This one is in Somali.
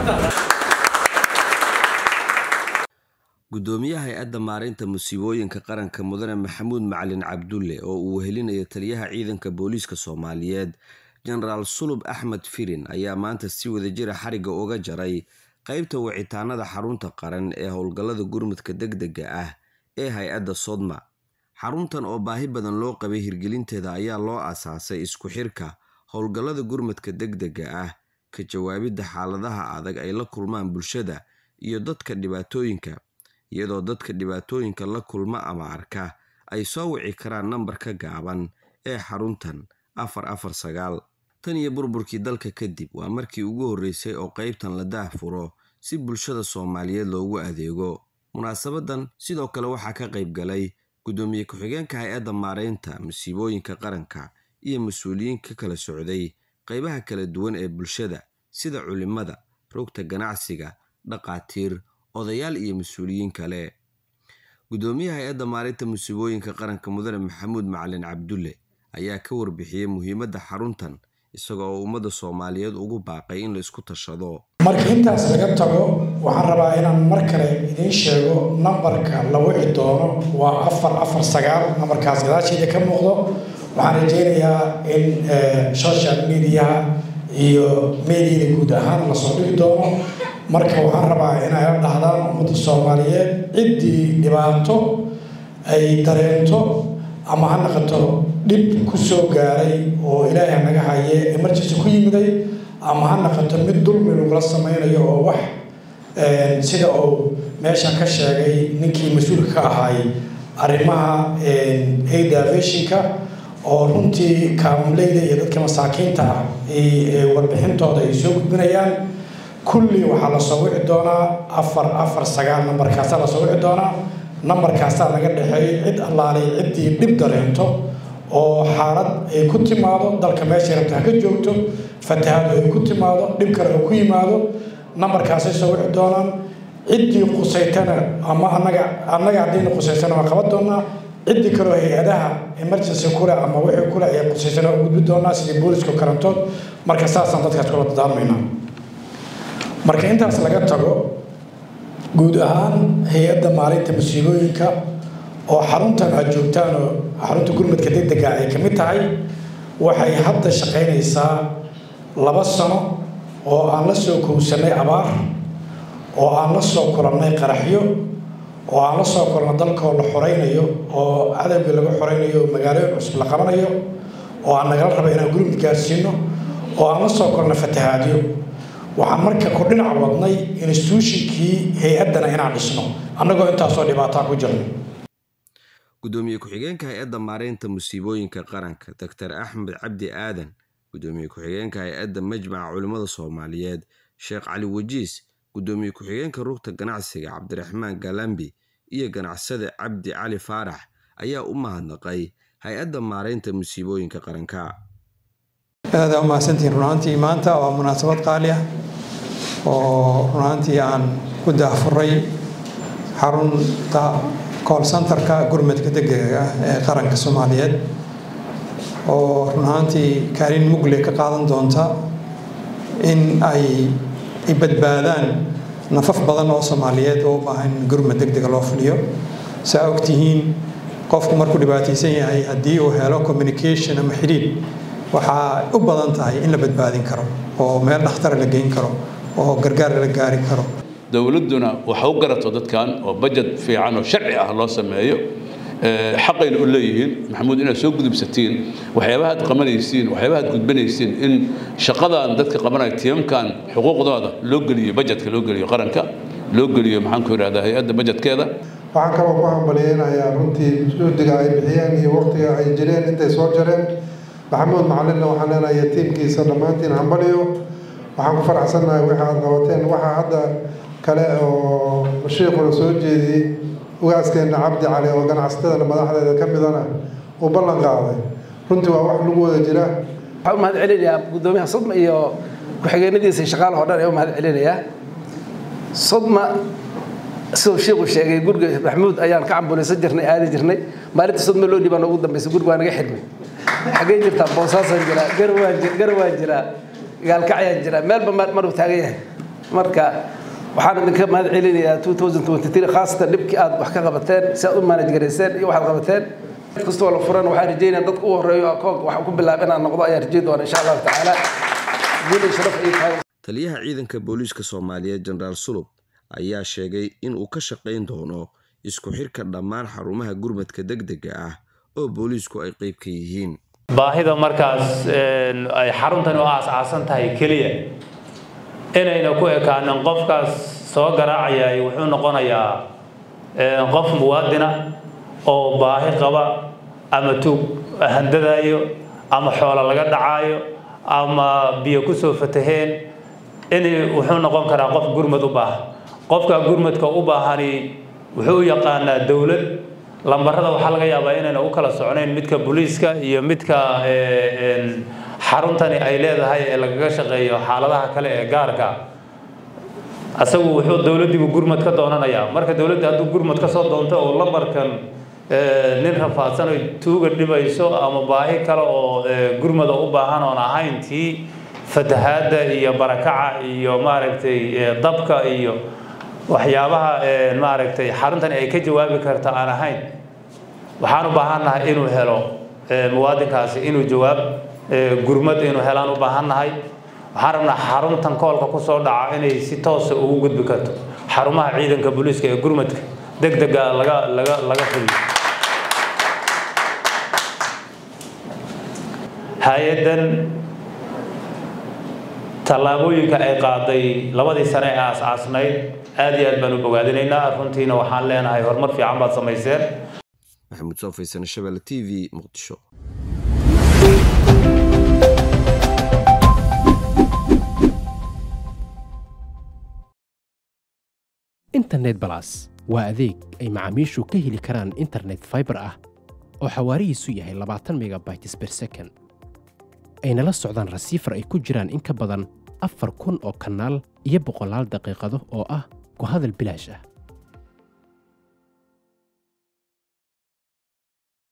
gudoomiyaha hay-adda maareynta musiibooyinka qaranka mudane maxamuud macalin cabdulle oo uu wehelinayo taliyaha ciidanka booliiska soomaaliyeed jenaraal sulub axmed firin ayaa maanta si wadajira xariga uga jaray qeybta wicitaanada xarunta qaran ee howlgallada gurmudka degdega ah ee hay-adda sodma xaruntan oo baahi badan loo qabay hirgelinteeda ayaa loo aasaasay isku xirka howlgallada gurmudka degdega ah ka jawaabidda xaaladaha adag ay la kulmaan bulshada iyo dadka dhibaatooyinka iyadoo dadka dhibaatooyinka la kulma ama arka ay soo wici karaan nambarka gaaban ee xaruntan afar afar sagaal tan iyo burburkii dalka kadib waa markii ugu horreysay oo qeybtan la daahfuro si bulshada soomaaliyeed loogu adeego munaasabadan sidoo kale waxaa ka qayb galay gudoomiye ku-xigeenka hay-adda maareynta musiibooyinka qaranka iyo mas-uuliyiin ka kala socday qeybaha kala duwan ee bulshada sida culimada rogta ganacsiga dhaqaatiir odayaal iyo mas-uuliyiin kale gudoomiyaha hay-adda maareynta musiibooyinka qaranka mudane maxamuud macalin cabdulle ayaa ka warbixiyey muhiimadda xaruntan isaga oo ummadda soomaaliyeed ugu baaqay in la isku tashado marka intaas laga tago waxaan rabaa inaan mar kale idiin sheego nambarka la wici doono waa afar afar sagaal nambarkaas gadaasheeda ka muuqdo waxaan rajeynayaa in social mediaha iyo mediada guud ahaan lasoo dhigi doono marka waxaan rabaa inay la dhahdaan ummadda soomaaliyeed ciddii dhibaato ay dareento ama ha naqato dhib ku soo gaaray oo ilaahay naga haye emergency ku yimiday ama ha naqato mid dulmi lagula sameynayo oo wax sida uu meeshan ka sheegay ninkii mas-uulka ka ahaay arrimaha aidavishinka oo runtii kaamuleyda iyo dadka masaakiinta ah warbixintooda ay soo gudbinayaan kulli waxaa lasoo wici doonaa afar afar sagaal nambarkaasaa lasoo wici doonaa nambarkaasaa laga dhexeeyay cid allaalay ciddii dhib dareento oo xaalad ay ku timaado dalka meeshay rabta ha ka joogto fatahaad ay ku timaado dhib kale oo ku yimaado nambarkaasay soo wici doonaan ciddii qusaytana ama anaga annaga haddayna qusaysana waa qaban doonaa ciddii kaleo hay-adaha emergency kule ama wixii kule ay qusaysana u gudbi doonaa sidii booliska karantood marka saasaan dadkaas kula dadaarmaynaa marka intaas laga tago guud ahaan hay-adda maalinta musiibooyinka oo xaruntan aad joogtaan oo xarunta gurmadka degdega ay ka mid tahay waxay hadda shaqaynaysaa laba sano oo aan la soo kowsanay abaar oo aan la soo kulannay qaraxyo oo aan la soo kulanno dalkoo la xoraynayo oo cadawgii laga xoraynayo oo magaalooyin cusub la qabanayo oo aan nagala raba inaan gurmud gaarsiino oo aan la soo kulanno fatahaadyo waxaan marka ku dhinac wadnay instituushinkii hay-addana inaan dhisno annagoo intaasoo dhibaataa ku jirno gudoomiye ku-xigeenka hay-adda maareynta musiibooyinka qaranka doctor axmed cabdi aadan gudoomiye ku-xigeenka hay-adda majmaca culimmada soomaaliyeed sheekh cali wajiis gudoomiye ku-xigeenka rugta ganacsiga cabdiraxmaan galambi iyo ganacsade cabdi cali faarax ayaa u mahadnaqay hay-adda maareynta musiibooyinka qaranka aada umahadsantihiin runaantii maanta waa munaasabad qaali ah oo runaantii aan ku daahfuray xarunta call centerka gurmadka degdega ah ee qaranka soomaaliyeed oo runaantii kaalin mugle ka qaadan doonta in ay badbaadaan nafaf badan oo soomaaliyeed oo u baahan gurmad degdega loo fuliyo saa ogtihiin qofku markuu dhibaataysan yahay haddii uu helo communication ama xidhiidh waxaa u badan tahay in la badbaadin karo oo meel dhakhtara la geyn karo oo gargaar la gaari karo dowladduna waxa u garato dadkan oo bajet fiican oo sharci ah loo sameeyo xaqayna u leeyihiin maxamuud inaad soo gudubsatiin waxyaabaha ad qabanaysiin waxyaabaha ad gudbanaysiin in shaqadan dadka qabanaya tiimamkan xuquuqdooda loo geliyo bajetka loo geliyo qaranka loo geliyo maxaanku yidhahdaa hay-adda bajetkeeda waxaan kaloo ku hambaliyeynayaa runtii juhdiga ay bixiyeen iyo waqtiga ay jireen intay soo jareen maxamuud macalinna waxaan leenahay tiimkiisa dhammaantiin hambaliyo waxaan ku faraxsannahay waxa aad qabateen waxaa hadda kale oo shiikhuna soo jeediyey ugaaskeena cabdi cali oo ganacsatada madaxdeeda ka midana uu ballan qaaday runtii waa wax lagu wada jira waxaan u mahad celinayaa guddoomiyaha sodma iyo ku-xigeenadiisa shaqaalaha oo dhan ee u mahad celinayaa sodma siduu sheikhu sheegay guriga maxamuud ayaan ka cambulaysan jirnay aadi jirnay maalinta sodma loo dhibaan ugu dambaysa guriga waa naga xidhmay xaggee jirtaa boosaasaan jiraa garawaan garawaan jiraa gaalkacyaan jiraa meelba maruu taagan yahay marka waxaan idinka mahad celinayaa 2023 khaasatan dhibkii aad wax ka qabateen si aad u manage garayseen iyo waxaad qabateen mid kastoo la furan waxaan rajeynaya dadka u horeeyo akoonka wax ku bilaab inaan noqdo ayaan rajeyn doona insha allahu tacaala guul iyo sharaf ay tahay taliyaha ciidanka booliiska soomaaliyeed jenaraal sulub ayaa sheegay in uu ka shaqayn doono isku xirka dhammaan xarumaha gurmadka degdega ah oo booliisku ay qayb ka yihiin baahida markaas ay xaruntani u aas-aasan tahay keliya inayna ku ekaanin qofkaas soo garaacayay wuxuu noqonayaa qof muwaadina oo baahi qaba ama tuug handadaayo ama xoolo laga dhacaayo ama biyo kusoo fataheen in wuxuu noqon karaa qof gurmad u baahan qofka gurmadka u baahani wuxuu u yaqaanaa dowlad lambarada waxaa laga yaabaa inayna u kala socnayn midka booliiska iyo midka xaruntani ay leedahay ee lagaga shaqeeyo xaaladaha kale ee gaarka asagu wuxuu dowladdiibu gurmad ka doonanayaa marka dowladda hadduu gurmad ka soo doonto oo lambarkan nin rafaadsan oy tuuga dhibayso ama baahi kale oo gurmada u baahan oon ahayn tii fatahaadda iyo barakaca iyo maaragtay dabka iyo waxyaabaha maaragtay xaruntani ay ka jawaabi karta aan ahayn waxaan u baahannahay inuu helo muwaadinkaasi inuu jawaab gurmad inuu helaan u baahannahay waxaan rabnaa xaruntan koolka ku soo dhaca inay si toosa ugu gudbi karto xarumaha ciidanka booliiska ee gurmadka degdega laga laga laga fuliyo hay-addan tallaabooyinka ay qaaday labadii sane ee aas-aasnayd aad iyo aad baan u bogaadinaynaa runtiina waxaan leenahay horumar fiican baad samayseen maxamuud soo faysane shabelle t v muqdisho internet balas waa adeeg ay macaamiishu ka heli karaan internet faibar ah oo xawaarihiisu yahay labaatan megabytes ber second ayna la socdaan rasiifar ay ku jiraan in ka badan afar kun oo kanaal iyo boqolaal daqiiqado oo ah ku hadal bilaash ah